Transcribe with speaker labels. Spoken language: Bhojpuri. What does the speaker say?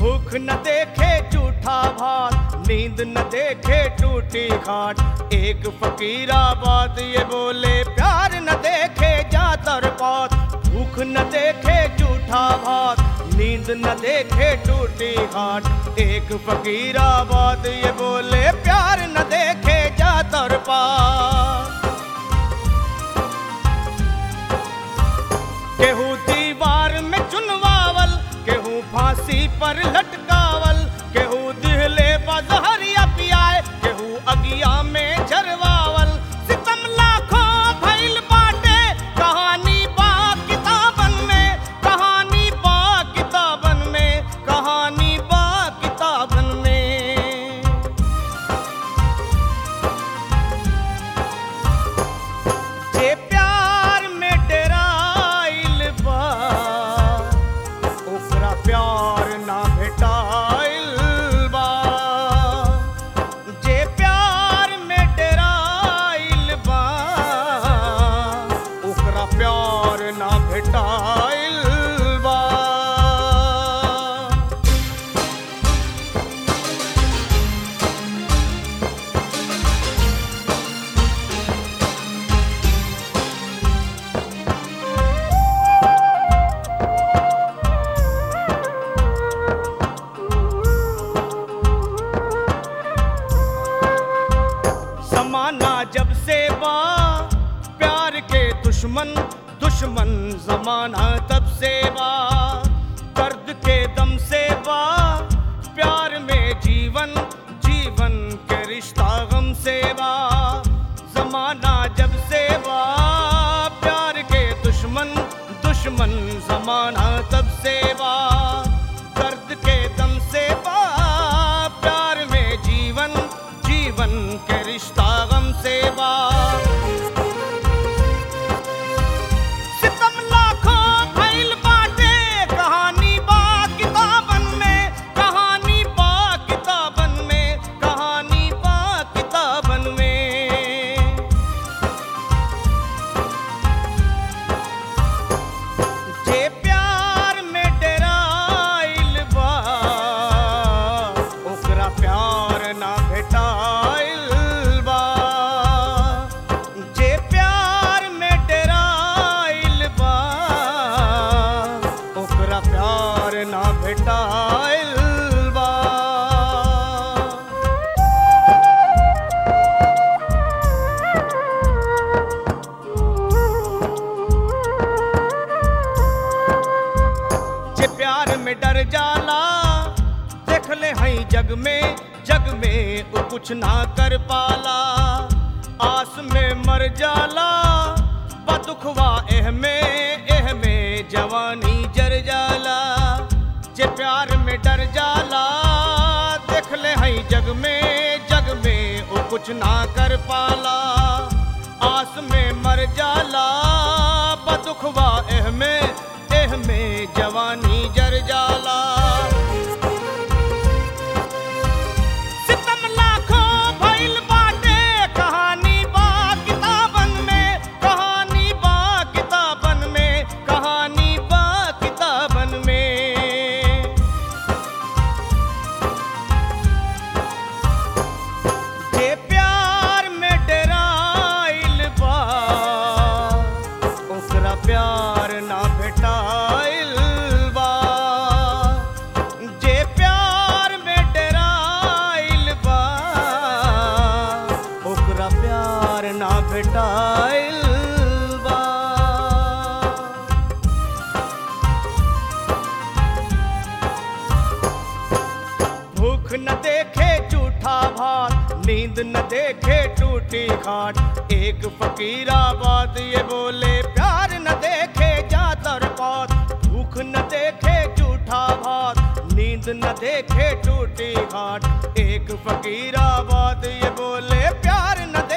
Speaker 1: भूख न देखे झूठा भात नींद न देखे टूटी खाट एक फकीराबाद ये बोले प्यार न देखे जातर पात भूख न देखे झूठा भात नींद न देखे टूटी खाट एक फकीराबाद ये बोले प्यार न देखे जातर पात केहू दीवार में चुनवावल केहू फांसी पर लटकावल केहू दिहले बजहरिया पियाए केहू अगिया में झरवावल सितम लाखों भइल बाटे कहानी बा किताबन में कहानी बा किताबन में कहानी बा किताबन में जे प्यार में डेराइल बा ओकरा प्यार ना भेटाइल बा जे प्यार में डेराइल बा ओकरा प्यार ना भेटाइल बा जमाना जब से बा प्यार के दुश्मन दुश्मन जमाना तब से बा दर्द के दम से बा प्यार में जीवन जीवन के रिश्ता गम से बा जमाना जब से बा प्यार के दुश्मन दुश्मन जमाना तब से बा दर्द के दम से बा प्यार में जीवन जीवन के रिश्ता गम से बा सितम लाखों भइल बाटे कहानी बा किताबन में कहानी बा किताबन में कहानी बा किताबन में जे प्यार में डेराइल बा ओकरा प्यार ना भेटाइल बा जे प्यार में डेराइल बा ओकरा प्यार ना भेटाइल बा जे प्यार में डर जाला देख ले हई जग में जग में वो कुछ ना कर पाला आस में मर जाला बदुखवा एह में एह में जवानी जर जाला जे प्यार में डर जाला देख ले हई जग में जग में वो कुछ ना कर पाला आस में मर जाला बदुखवा एह में एह में जवानी जर जाला सितम लाखों भइल बाटे कहानी बा किताबन में कहानी बा किताबन में कहानी बा किताबन में जे प्यार में डेराइल बा ओकरा प्यार ना भेटाइल बा जे प्यार में डेराइल बा ओकरा प्यार ना भेटाइल बा भूख न देखे झूठा भात नींद न देखे टूटी खाट एक फकीराबाद ये बोले प्यार न देखे जातर पात भूख न देखे झूठा भात नींद न देखे टूटी खाट एक फकीराबाद ये बोले प्यार न